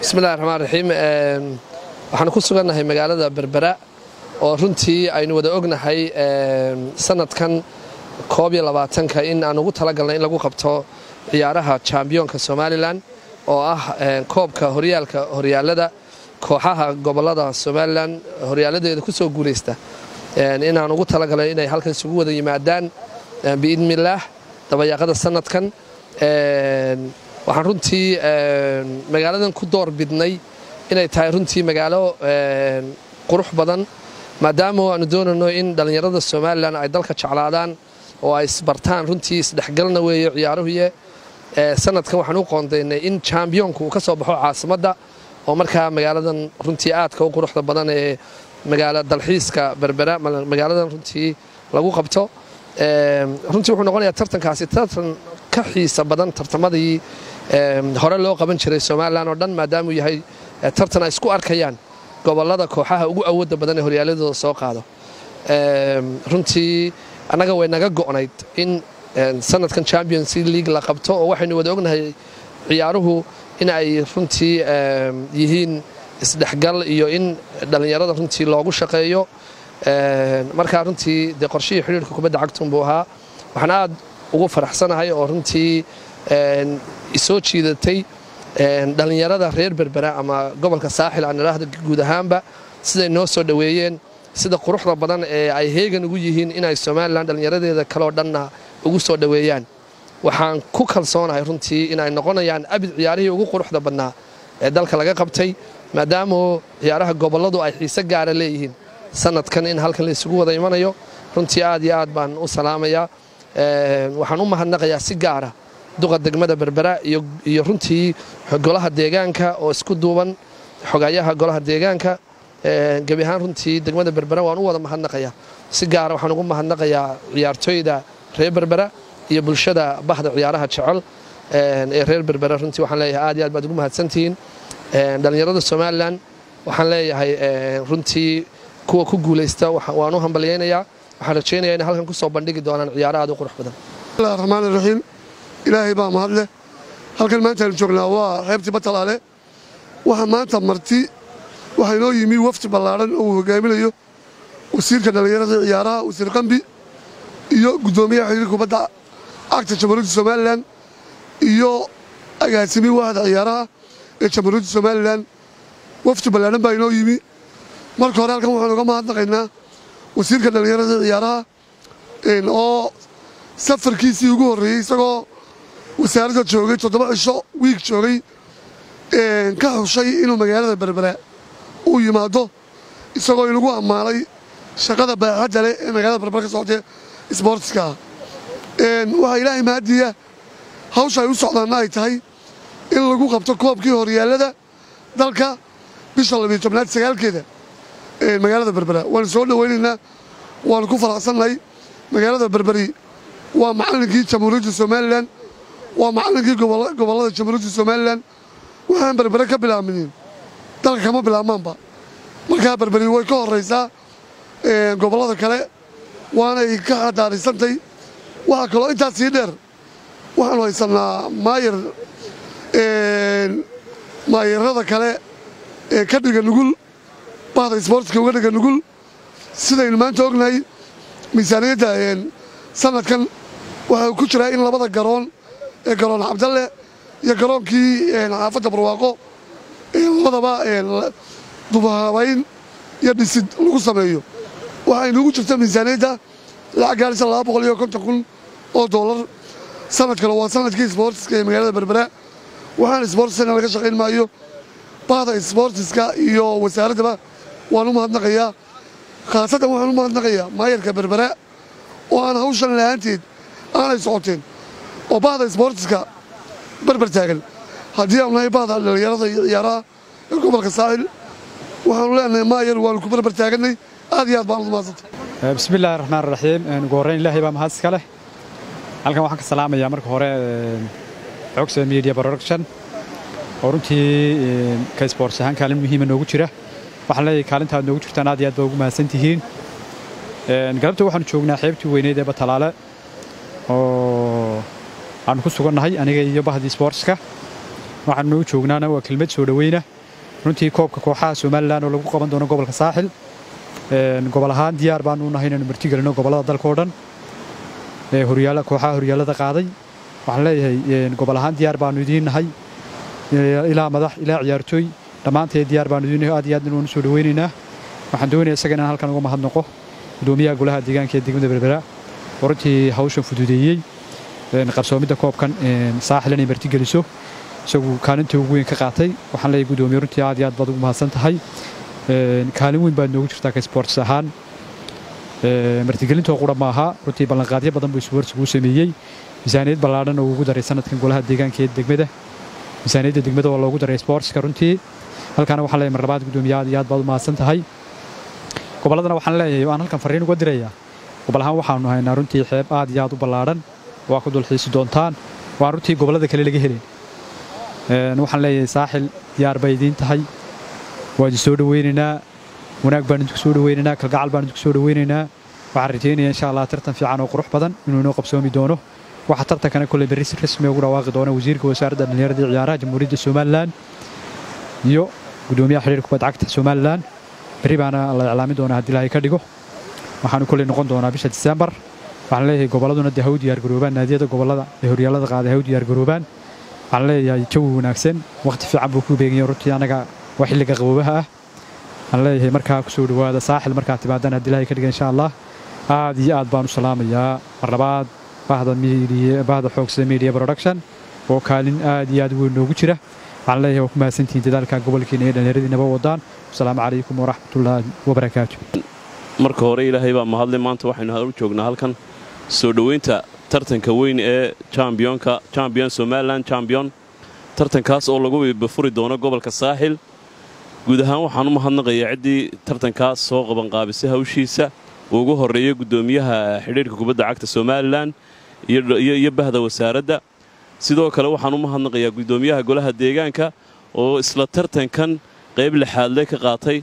bismillahi raxmaan raxiim waxaan ku sugannahay magaalada berbera oo runtii aynu wada ognahay sanadkan koob iyo labaatanka in aan ugu talagalnay in lagu qabto ciyaaraha jambiyoonka somalilan oo ah koobka horyaalka horyaalada kooxaha gobolada somalilan horyaaladeeda ku soo guulaysta inaan ugu talagalnay inay halkan isugu wada yimaadaan biidnillaah dabayaaqada sanadkan waxaan runtii magaaladan ku door bidnay inay tahay runtii magaalo qurux badan maadaama aanu doonayno in dhallinyarada somalilan ay dalka jeclaadaan oo ay isbartaan runtii isdhexgalna weeye ciyaaruhuye sanadkan waxaan u qoondaynay in jambiyoonku uu ka soo baxo caasimadda oo markaa magaaladan runtii aadka u quruxda badan ee magaala dalxiiska berbera magaaladan runtii lagu qabto runtii wuxuu noqonayaa tartankaasi tartan ka xiisa badan tartamadii hore loo qaban jiray somalilan oo dhan maadaamuu yahay tartan ay isku arkayaan gobolada kooxaha ugu awoodda badan ee horyaaladooda soo qaado runtii annaga way naga go'nayd in sanadkan champions league la qabto oo waxaynu wada ognahay ciyaaruhu in ay runtii yihiin isdhexgal iyo in dhallinyarada runtii loogu shaqeeyo markaa runtii dee qorshihii xidhiirka kubadda cagtunbuu ahaa waxaan aad ugu faraxsanahay oo runtii isoo jiidatay dhallinyarada reer berbera ama gobolka saaxil aan idhaahdo guud ahaanba siday noo soo dhoweeyeen sida quruxda badan ee ay heegan ugu yihiin inay somalilan dhallinyaradeeda kaleo dhanna ugu soo dhoweeyaan waxaan ku kalsoonahay runtii inay noqonayaan abid ciyaarihii ugu quruxda badnaa ee dalka laga qabtay maadaama ciyaaraha gobolladu ay xiise gaara leeyihiin sanadkan in halkan la isugu wada imanayo runtii aad iyo aad baan u salaamayaa waxaan u mahadnaqayaa si gaara duqa degmada berbera iyo runtii golaha deegaanka oo isku duuban xogayaha golaha deegaanka gebi ahaan runtii degmada berbera waan u wada mahadnaqayaa si gaara waxaan ugu mahadnaqayaa ciyaartooyda reer berbera iyo bulshada bahda ciyaaraha jecel ee reer berbera runtii waxaan leeyahay aad iyo aad baad ugu mahadsantihiin dhallinyarada somalilan waxaan leeyahay runtii kuwa ku guulaysta waan u hambalyaynayaa waxaan rajaynayaa inay halkan ku soo bandhigi doonaan ciyaaro aad u qurux badan bismillahi raxmaani raxiim ilaahay baa mahad leh halkan maantaanu joognaa waa reebtii batalaale waxaa maanta marti waxaa inoo yimi wafdi ballaadhan oo uu hogaaminayo wasiirka dhallinyarada ciyaaraha wasiir qambi iyo guddoomiyaha xiriir kubadda cagta jamhuuriyadda somalilan iyo agaasimi wahda ciyaaraha ee jamhuuriyadda somalilan wafdi ballaadhan baa inoo yimi marka hore halkan waxaan uga mahadnaqaynaa wasiirka dhallinyarada ciyaaraha oo safarkiisii ugu horreeyey isagoo wasaaradda joogay toddoba cisho wiig joogay ka xushay inuu magaalada berbera uu yimaado isagoo inagu ammaanay shaqada baaxadda leh ee magaalada berbera ka socotee isboortiska waxaa ilaahay mahadiya hawsha ay u socdaanna ay tahay in lagu qabto koobkii horyaallada dalka bisha labiyo tobnaad sagaalkeeda magaalada berbera waanu soo dhowaynaynaa waanu ku faraxsannahay magaalada berberi waa macallinkii jamhuuriyadda somalilan waa macallinkii gobollada jamhuuriyadda somalilan waxaan berbere ka bilaabminin dalka kama bilaabmaanba markaa berberi way ka horraysaa gobollada kale waanay ka xadaariysantay waxaa kaloo intaas sii dheer waxaanu haysannaa maayar maayarada kale ee ka dhiga nugul bahda isboortiska uga dhiga nugul sidaynu maanta ognahay miisaaniyadda sanadkan waxaa ku jiraa in labada garoon ee garoon cabdalle iyo garoonkii xaafadda barwaaqo labadaba dubahabayn iyo dhisid lagu sameeyo waxaynuugu jirta miisaaniyadda lacag gaarisa laba boqol iyo konton kun oo dollar sanadkana waa sanadkii isboortiska ee magaalada berbera waxaan isboortiskana laga shaqayn maayo bahda isboortiska iyo wasaaraddaba waan u mahadnaqayaa khaasatan waxaan u mahadnaqayaa maayarka berbera oo aan hawshan lahaanteed aanay socoteen oo bahda isboortiska berber taagan haddii aanu nahay bahda dhallinyarada iyo ciyaaraha ee gobolka saaxil waxaanu leenahay maayar waanu ku berber taagannay aad iyo aad baan udu mahadsantay bismi illaahi raxmaan raxiim ugu horrayn ilaahay baa mahad iska leh halkan waxaan ka salaamayaa marka hore xogsa media production oo runtii ka isboorts ahaan kaalin muhiima noogu jira waxaan leeyahay kaalinta aad noogu jirtaan aad iyo aad baa ugu mahadsan tihiin galabta waxaanu joognaa xeebtii weyneyd ee batalaale oo aanu ku sugannahay aniga iyo bahdii isboortska waxaanu u joognaana waa kelmad soo dhoweyna runtii koobka kooxaha somalilan oo lagu qaban doono gobolka saaxil gobol ahaan diyaar baanu nahay inaynu martigelino gobollada dalka oo dhan kooxaha horyaalada qaaday waxaan leeyahay gobol ahaan diyaar baanu idiin nahay ilaa madax ilaa ciyaartooy dhammaanteed diyaar baanu idiin nahay aad iyo aad inuu soo dhaweynaynaa waxaan doonaya isaga inaan halkan uga mahadnaqo gudoomiyaha golaha deegaanka ee degmada berbera oo runtii hawshan fududeeyey qarsoomidda koobkan saaxil inay martigeliso isagu kaalintii ugu weyn ka qaatay waxaan leeyahay gudoomiye runtii aad iyo aad baad ugu mahadsan tahay kaalin weyn baad noogu jirtaa ka sports ahaan martigelintoo qura maaha runtii ballanqaadyo badan buu isboortsigu sameeyey miisaaniyad ballaadhan oo ugu daray sanadkan golaha deegaanka ee degmada miisaaniyadda degmada oo loogu daray sportska runtii halkaana waxaan leeyahay mar labaad gudoomiye aad iyo aad baad u mahadsan tahay gobolladana waxaan leeyahay aan halkan farriin uga dirayaa gobol ahaan waxaanu haynaa runtii xeeb aad iyo aad u ballaadhan waa ku dulxiisi doontaan waan runtii gobollada kale laga helin waxaan leeyahay saaxil diyaar bay idiin tahay waa idin soo dhaweynaynaa wanaag baan idinku soo dhaweynaynaa kalgacal baan idinku soo dhaweynaynaa waxaan rajaynaya insha allah tartan fiican oo qurux badan inuu inoo qabsoomi doono waxaa tartankana kolley berri si rasmi ugu dhawaaqi doona wasiirka wasaaradda dhallinyarada iyo ciyaaraha jamhuuriyadda somalilan iyo gudoomiyaha xidhiirka kubadda cagta somalilan berri baana la iclaamin doonaa haddii ilaahay ka dhigo waxaanu kolley noqon doonaa bisha diseembar waxaan leeyahay gobolladuna dee ha u diyaargaroobaan naadiyada gobollada ee horyaalada qaaday ha u diyaargaroobaan waxaan leeyahay jawi wanaagsan wakhti fiican buu ku beeganya runtii annaga waa xilliga qaboobaha ah waxaan leeyahay markaa ku soo dhowaada saaxil markaa timaadaan haddii ilaahay ka dhiga insha allah aad iyo aad baan u salaamayaa mar labaad bahda bahda xoogsada media production oo kaalin aad iyo aad weyn noogu jira waxaan leeyahay waa ku mahadsantihiin dadaalka gobolkeena ee dhallinyaradiinaba wadaan asalaamu calaykum waraxmatullaahi wabarakaatu marka hore ilaahay baa mahadle maanta waxaynu u joognaa halkan soo dhoweynta tartanka weyn ee chambionka champion somalilan champion tartankaas oo lagu bafuri doono gobolka saaxil guud ahaan waxaan u mahadnaqayaa ciddii tartankaas soo qabanqaabisay hawshiisa uu ugu horreeyey guddoomiyaha xidhiirka kubadda cagta somalilan iyo bahda wasaaradda sidoo kale waxaan u mahadnaqayaa guddoomiyaha golaha deegaanka oo isla tartankan qayb lixaadle ka qaatay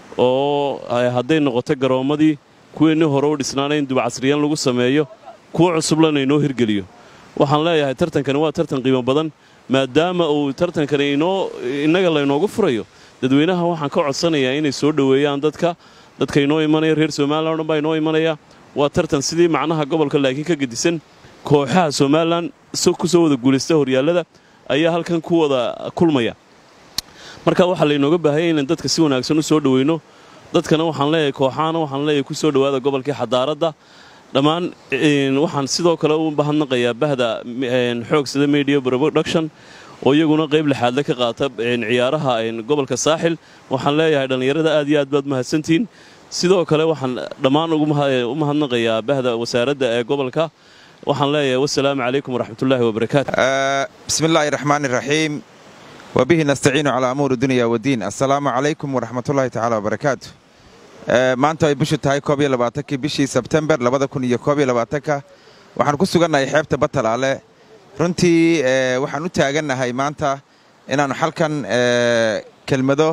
oo hadday noqoto garoommadii kuweennii hore u dhisnaana in dubcasriyaan lagu sameeyo kuwa cusublana inoo hirgeliyo waxaan leeyahay tartankani waa tartan qiimo badan maadaama uu tartankani inoo innaga laynoogu furayo dadweynaha waxaan ka codsanayaa inay soo dhoweeyaan dadka dadka inoo imanaya reer somalilan o dhan baa inoo imanaya waa tartan sidii macnaha gobolka laakiin ka gedisan kooxaha somalilan ku soo wada guulaysta horyaallada ayaa halkan ku wada kulmaya marka waxaa laynooga baahaya inaan dadka si wanaagsan u soo dhoweyno dadkana waxaan leeyahay kooxahana waxaan leeyahay ku soo dhowaada gobolkii xadaaradda dhammaan waxaan sidoo kale u bahadnaqayaa bahda xoogsada media production oo iyaguna qayb lixaadle ka qaata ciyaaraha gobolka saaxil waxaan leeyahay dhallinyarada aad iyo aad baad mahadsantihiin sidoo kale waxaan dhammaan u mahadnaqayaa bahda wasaaradda ee gobolka waxaan leeyahay wasalaamu calaykum waraxmatullaahi wabarakaatu bismi illaahi raxmaani raxiim wabihi nastaciinu calaa amuuri dunya wadiin assalaamu calaykum waraxmatullaahi tacaala wabarakaatu maanta ay bishu tahay koob iyo labaatankii bishii sebtembar labada kun iyo koob iyo labaatanka waxaan ku sugannahay xeebta batalaale runtii waxaan u taagannahay maanta inaannu xalkan kelmado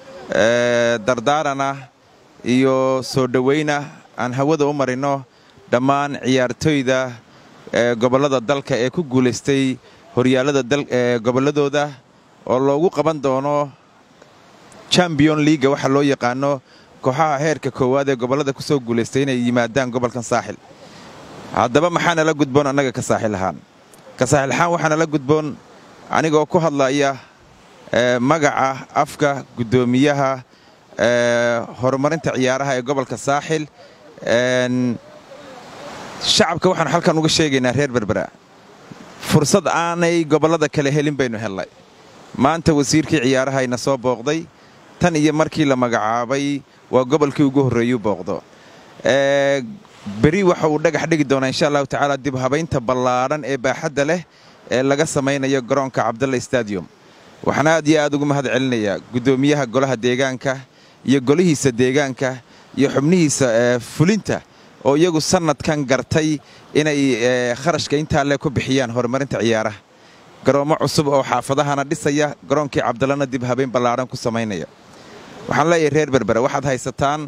dardaarana iyo soo dhowayna aan hawada u marinno dhammaan ciyaartoyda gobollada dalka ee ku guulaystay horyaallada gobolladooda oo loogu qaban doono champion liiga waxa loo yaqaano kooxaha heerka koowaad ee gobollada ku soo guulaystay inay yimaadaan gobolkan saaxil haddaba maxaa nala gudboon annaga ka saaxil ahaan ka saaxil ahaan waxaa nala gudboon anigoo ku hadlaya magaca afka guddoomiyaha horumarinta ciyaaraha ee gobolka saaxil shacabka waxaanu halkan uga sheegaynaa reer berbera fursad aanay gobollada kale helin baynu hellay maanta wasiirkii ciyaarahayna soo booqday tan iyo markii la magacaabay waa gobolkii ugu horreeyuu booqdo beri waxa uu dhagax dhigi doonaa insha allahu tacaala dib habaynta ballaadhan ee baaxadda leh ee laga samaynayo garoonka cabdalla stadium waxaan aad iyo aad ugu mahad celinayaa guddoomiyaha golaha deegaanka iyo golihiisa deegaanka iyo xubnihiisa fulinta oo iyagu sannadkan gartay inay kharashka intaa le ku bixiyaan horumarinta ciyaaraha garoommo cusub oo xaafadahana dhisaya garoonkii cabdallana dib habayn ballaadhan ku samaynaya waxaan leeyahay reer berbera waxaad haysataan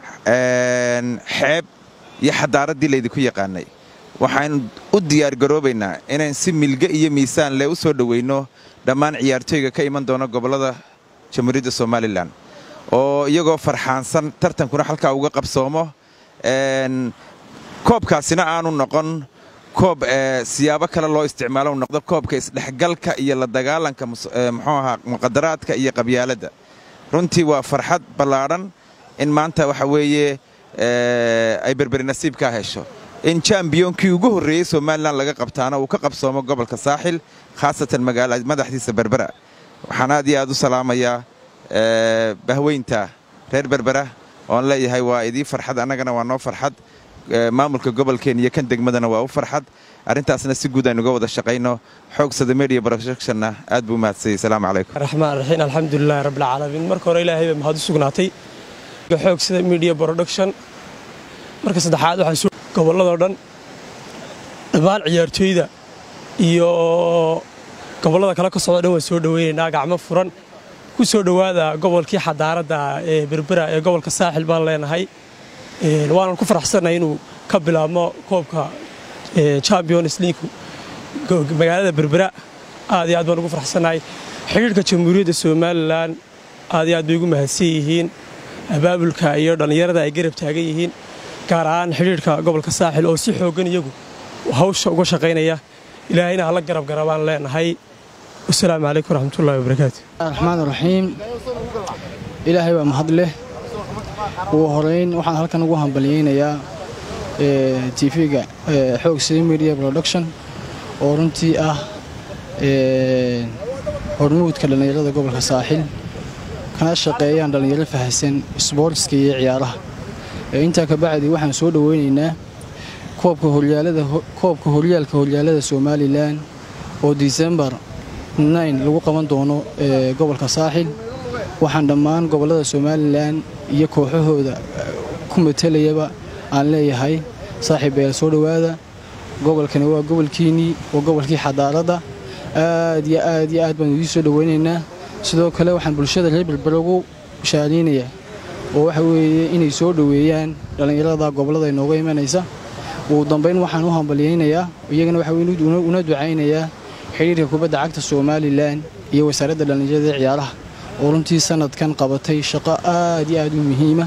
xeeb iyo xadaaraddii laydinku yaqaanay waxaan u diyaargaroobaynaa inaan si milge iyo miisaan leh u soo dhoweyno dhammaan ciyaartooyga ka iman doona gobollada jamhuuriyadda somalilan oo iyagoo farxaansan tartankuna halkaa uga qabsoomo koobkaasina aanu noqon koob siyaabo kale loo isticmaalo noqdo koobka isdhexgalka iyo la dagaalanka muxuu ahaa muqadaraadka iyo qabyaaladda runtii waa farxad ballaadhan in maanta waxa weeye ay berberi nasiibkaa hesho in jambiyoonkii ugu horreeyey somalilan laga qabtaana uu ka qabsoomo gobolka saaxil khaasatan magaalada madaxdiisa berbera waxaan aad iyo aad u salaamayaa bahweynta reer berbera oon leeyahay waa idii farxad annagana waa noo farxad maamulka gobolkeen iyo kan degmadana waa u farxad arrintaasna si guud aynuga wada shaqayno xoogsada media productionna aad buu umahadsayey asalaamu calaykum raxmaan raxiim alxamdulilahi rabbilcaalamiin marka hore ilaahay bay mahad u sugnaatay xoogsada media production marka saddexaad waxaa gobolladoo dhan dhammaan ciyaartooyda iyo gobollada kale ka socdo dhan waan soo dhoweynaynaa gacmo furan ku soo dhowaada gobolkii xadaaradda ee berbera ee gobolka saaxil baan leenahay waanan ku faraxsannahay inuu ka bilaabmo koobka champions league magaalada berbera aad iyo aad baan ugu faraxsannahay xidhiirhka jamhuuriyadda somalilan aad iyo aad bay ugu mahadsan yihiin abaabulka iyo dhallinyarada ay garab taagan yihiin gaar ahaan xidhiirhka gobolka saaxil oo si xooggan iyagu hawsha uga shaqaynaya ilaahayna hala garab garabaan leenahay wasalaamu calaykum waraxmatullahi wabarakaatu raxmaan raxiim ilaahay waa mahad leh ugu horeyn waxaan halkan ugu hambalyaynayaa tv-ga xoog sida media production oo runtii ah hormuudka dhallinyarada gobolka saaxil kana shaqeeyaan dhallinyaro fahsan sboortska iyo ciyaaraha intaa kabacdi waxaan soo dhoweynaynaa koobka horyaalka horyaalada somalilan oo disembar lagu qaban doono gobolka saaxil waxaan dhammaan gobollada somalilan iyo kooxahooda ku matalayaba aan leeyahay saaxiibayaal soo dhowaada gobolkani waa gobolkiinnii waa gobolkii xadaaradda aad iyo aad iyo aad baan idiin soo dhoweynaynaa sidoo kale waxaan bulshada reer berber ugu shaariynayaa oo waxa weeye inay soo dhoweeyaan dhallinyarada gobollada inooga imanaysa ugu dambayn waxaan u hambalyaynayaa iyagana waxa una ducaynayaa xidhiirka kubadda cagta somalilan iyo wasaaradda dhallinyarada ee ciyaaraha oo runtii sanadkan qabatay shaqo aad iyo aad u muhiima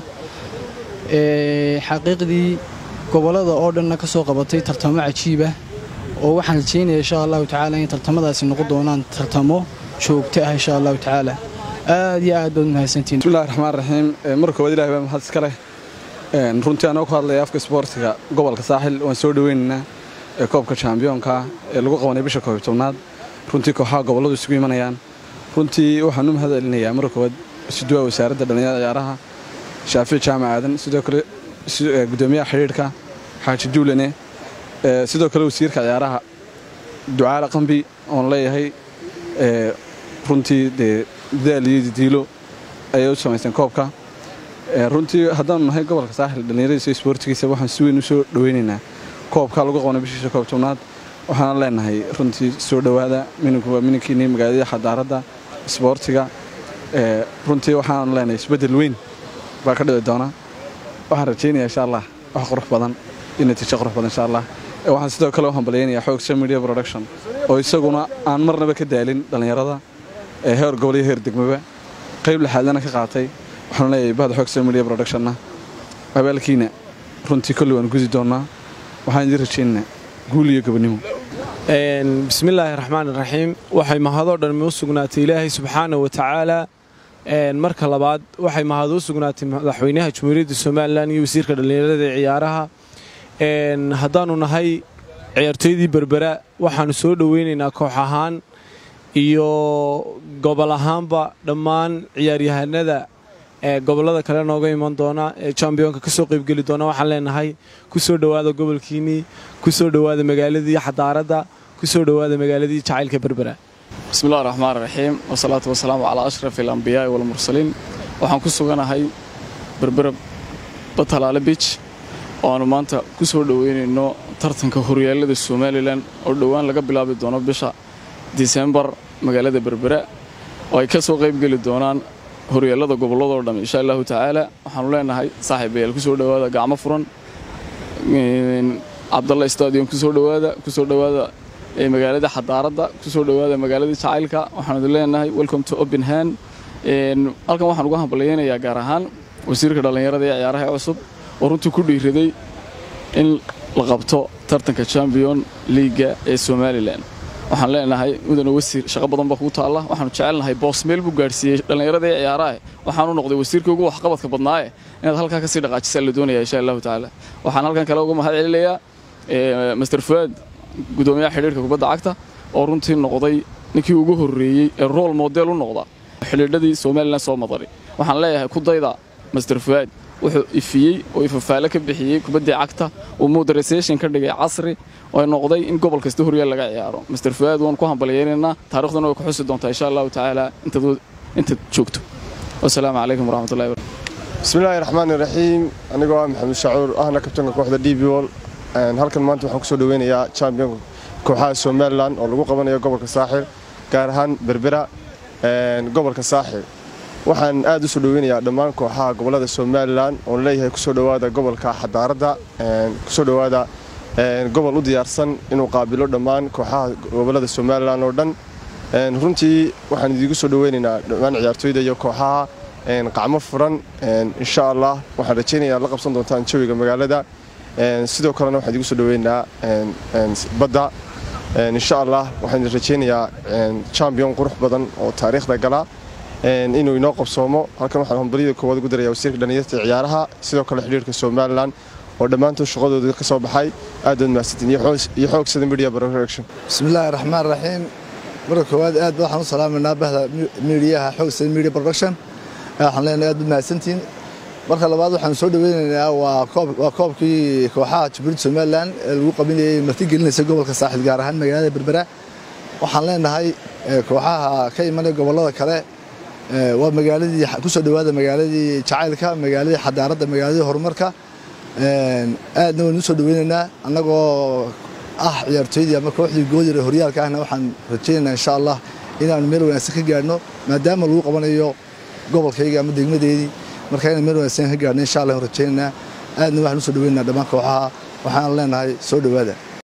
xaqiiqdii gobollada oo dhanna ka soo qabatay tartamo cajiibah oo waxaan rajaynaya insha allahu tacaala in tartamadaasi noqon doonaan tartamo joogto ah insha allahu tacaala aad iyo aad baad u mahadsantihin bismillahi raxmaan raxiim marka koowaad ilahi baa mahad iska leh runtii anoo ku hadlaya afka isboortiga gobolka saaxil waan soo dhoweynaynaa koobka chambiyoonka ee lagu qabanay bisha koob tobnaad runtii kooxaha gobolladu isugu imanayaan runtii waxaan u mahad celinayaa marka koowaad siduwaa wasaaradda dhallinyarada ciyaaraha shaafici jaamac aadan sidoo kale gudoomiyaha xidhiidhka xaaji duulane sidoo kale wasiirka ciyaaraha ducaala qambi oon leeyahay runtii dee dadaal iyo didiilo ayay u samaysteen koobka runtii haddaanu nahay gobolka saaxil dhallinyaradiisa iyo isboortigiisa waxaan si weyn u soo dhoweynaynaa koobka lagu qabanay bishiisa koob tobnaad waxaana leenahay runtii soo dhowaada mininku waa mininkiinii magaaladii xadaaradda isboortiga runtii waxaanu leenahay isbeddel weyn baa ka dhici doona waxaan rajaynayaa insha allah wax qurux badan iyo natiijo qurux badan insha allah waxaan sidoo kale u hambalyaynayaa xoogsa media production oo isaguna aan marnaba ka daalin dhallinyarada ee heer gobol iyo heer degmaba qayb lixaadana ka qaatay waxaanu leeyahay bahda xoogsa media productionna abaalkiina runtii kolley waan gudi doonnaa waxaan idiin rajaynaynaa guul iyo gobonnimo bismillaahi raxmaan raxiim waxay mahadoo dhan u sugnaatay ilaahay subxaana wa tacaala marka labaad waxay mahad u sugnaatay madaxweynaha jamhuuriyadda somalilan iyo wasiirka dhallinyarada ee ciyaaraha haddaannu nahay ciyaartooydii berbera waxaannu soo dhoweynaynaa koox ahaan iyo gobol ahaanba dhammaan ciyaaryahanada ee gobollada kale nooga iman doona ee jambiyoonka ka soo qaybgeli doona waxaan leenahay ku soo dhowaada gobolkiinnii ku soo dhowaada magaaladii xadaaradda ku soo dhowaada magaaladii jacaylka berbera bismillahi raxmaan raxiim wasalaatu wasalaamu calaa ashraf alambiyaai walmursaliin waxaan ku suganahay berbera batalaale bij oo aannu maanta ku soo dhoweynayno tartanka horyaalada somalilan oo dhowaan laga bilaabi doono bisha disembar magaalada berbera oo ay ka soo qaybgeli doonaan horyaalada gobolladoo dhamm insha allahu tacaala waxaanu leenahay saaxiibayaal kusoo dhowaada gacmo furan cabdalla stadium kusoo dhowaada kusoo dhowaada magaalada xadaaradda kusoo dhowaada magaalada jacaylka waxaanu idin leenahay welcome to openhan halkan waxaan uga hambalyaynayaa gaar ahaan wasiirka dhallinyarada ee ciyaaraha ee cusub oo runtii ku dhiiraday in la qabto tartanka champion liiga ee somalilan waxaan leenahay mudane wasiir shaqo badan baa kugu taalla waxaanu jecelnahay boosmeel buu gaadhsiiyey dhallinyarada ee ciyaaraha waxaanu noqday wasiirkii ugu waxqabadka badnaaye inaad halkaa kasii dhaqaajisaa la doonaya insha allahu tacaala waxaan halkan kale uga mahad celinayaa master fuaad gudoomiyaha xidhiirka kubadda cagta oo runtii noqday ninkii ugu horreeyey ee rool model u noqda xidhiidhadii somalilan soo madari waxaan leeyahay ku dayda master fuaad wuxuu ifiyey oo ifafaale ka bixiyey kubaddii cagta uu modernisation ka dhigay casri oo noqday in gobol kasta horyaal laga ciyaaro master fuaad waan ku hambalyaynaynaa taariikhdana way ku xusi doontaa insha allahu tacaala intaad joogto wasalaamu calaykum waraxmatullahi barakatu bismillaahi raxmaani raxiim anigoo ah maxamed shacuur ahna kabtanka kooxda d b wol halkan maanta waxaan kusoo dhaweynayaa champion kooxaha somalilan oo lagu qabanayo gobolka saaxil gaar ahaan berbera gobolka saaxil waxaan aad u soo dhaweynayaa dhammaan kooxaha gobolada somalilan oon leeyahay kusoo dhowaada gobolka xadaaradda kusoo dhowaada gobol u diyaarsan inuu qaabilo dhammaan kooxaha gobolada somalilan oo dhan runtii waxaan idiigu soo dhaweynaynaa dhammaan ciyaartooyda iyo kooxaha qacmo furan insha allah waxaan rajaynayaa la qabsan doontaan jawiga magaalada sidoo kalena waxaan idigu soo dhaweynaynaa badda insha allah waxaan rajaynayaa champion qurux badan oo taariikhda gala inuu inoo qabsoomo halkan waxaan hambalyada koowaad ugu daraya wasiirka dhallinyarta ciyaaraha sidoo kale xidhiirka somalilan oo dhammaantood shaqadooda ka soo baxay aad baad mahadsantiin iyo xoogsada media production bismillaahi raxmaan raxiim marka koowaad aad waxaan u salaamaynaa bahda miidiyaha xoogsada media production waxaan leenahay aad baad mahadsantiin marka labaad waxaan soo dhaweynaynaa waa koobkii kooxaha jubuuriyadda somalilan ee lagu qabinayay martigelinaysa gobolka saaxil gaar ahaan magaalada berbera waxaan leenahay kooxaha ka imanaya gobollada kale waa magaaladii kusoo dhowaada magaaladii jacaylka magaaladii xadaaradda magaaladii horumarka aadna waynu usoo dhaweynaynaa annagoo ah ciyaartooydii ama kooxdii goodir ee horyaalka ahna waxaan rajaynaynaa insha allah inaanu meel wanaagsan ka gaadhno maadaama lagu qabanayo gobolkayga ama degmadeedii marka inaan meel wanaagsan ka gaadhno insha allah rajaynaynaa aadna waxaan usoo dhaweynaynaa dhammaan kooxaha waxaan leenahay soo dhowaada